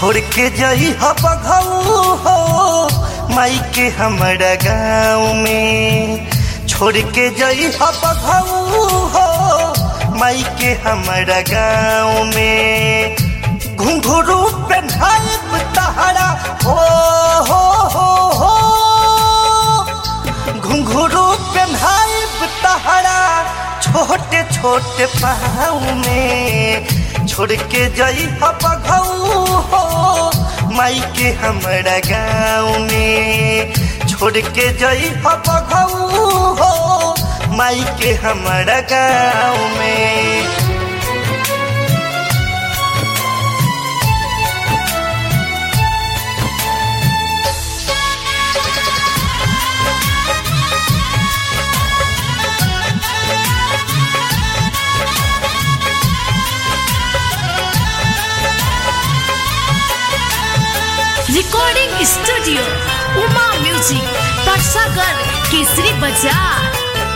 छोड़ के जई बघऊ हो माई के हमारा गाँव में छोड़ के जई बघऊ हो माई के हमारा गाँव में घुंघरू पेन्हाइब तहरा हो हो हो हो घुंघरू पेन्हाइब तहरा छोटे छोटे पाँव में छोड़ के जई बघऊ हो माई के हमारा गाँव में छोड़ के जई बघऊ हो माई के हमारा गाँव में रिकॉर्डिंग स्टूडियो उमा म्यूजिक परसागर केसरी बाजार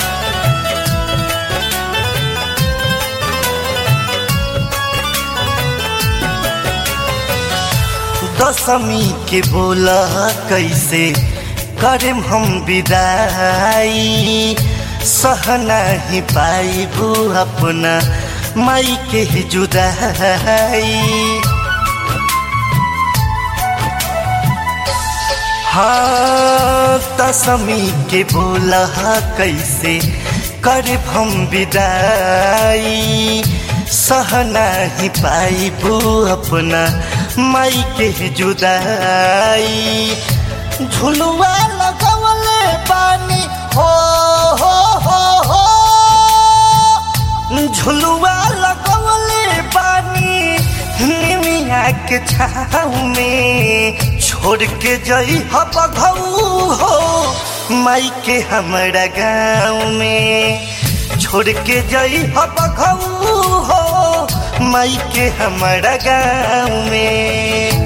दशमी के बोला कैसे करेम हम विदाई सह नहीं पाइबू अपना माई के जुदाई हाँ दशमी के बोला कैसे करे हम विदाई सह नहीं पाइबू अपना माई के जुदाई झुलुआ लगवले पानी हो हो हो हो झुलुआ लगवले पानी निमिया के छाव में छोड़ के जई बघऊ हो माई के हमारा गाँव में छोड़ के जई बघऊ हो माई के हमारा गाँव में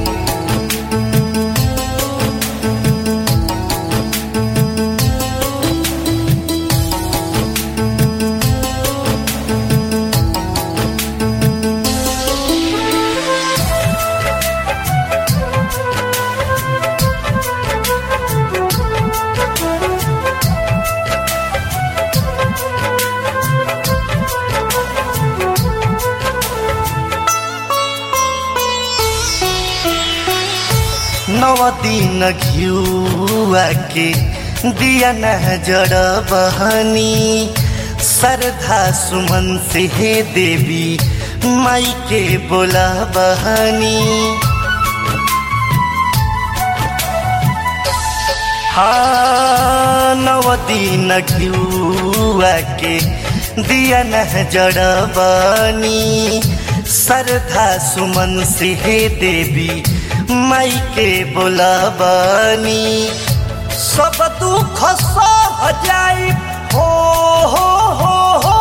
नव दिन घिउआ के दिया न जड़ बहनी श्रद्धा सुमन से हे देवी माई के बोला बहनी हाँ नव दिन घिउआ के दिया न जड़ बनी श्रद्धा सुमन से हे देवी माई के बोलाबनी सब दुख सह जाई हो हो हो हो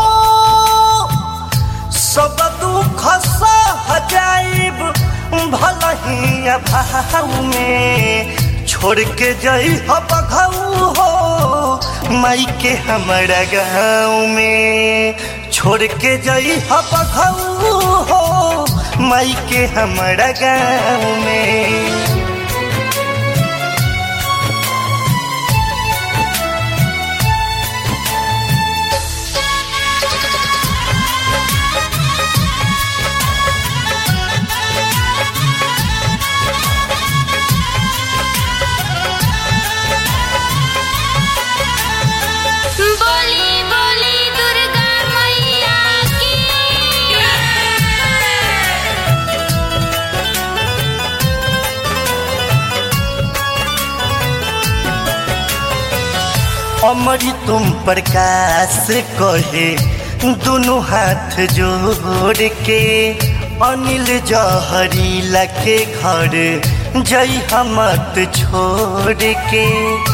सब दुख सह जाइब भल ही भाव में छोड़ के जई बघऊ हो माई के हमारा गाँव में छोड़ के जई बघऊ हो माई के हमारा गाँव में बोली बोली दुर्गा मैया की अमरी तुम प्रकाश कहे दोनों हाथ जोड़ के अनिल जहरीला के घर जई हमत छोड़ के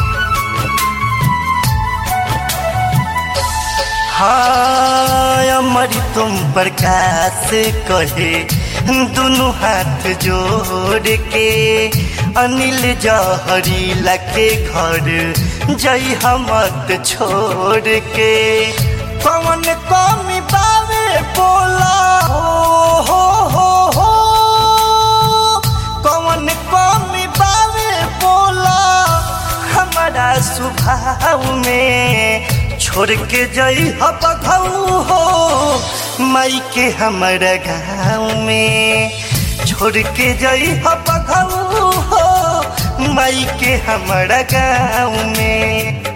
हाँ अमर तुम प्रकाश कहे दोनों हाथ जोड़ के अनिल जहरीला के घर जई हमत छोड़ के कौन कमी बावे बोला हो हो हो हो कौन स्वभाव में छोड़ के जई बघऊ हो माई के हमारा गाँव में छोड़ के जई बघऊ हो माई के हमारा गाँव में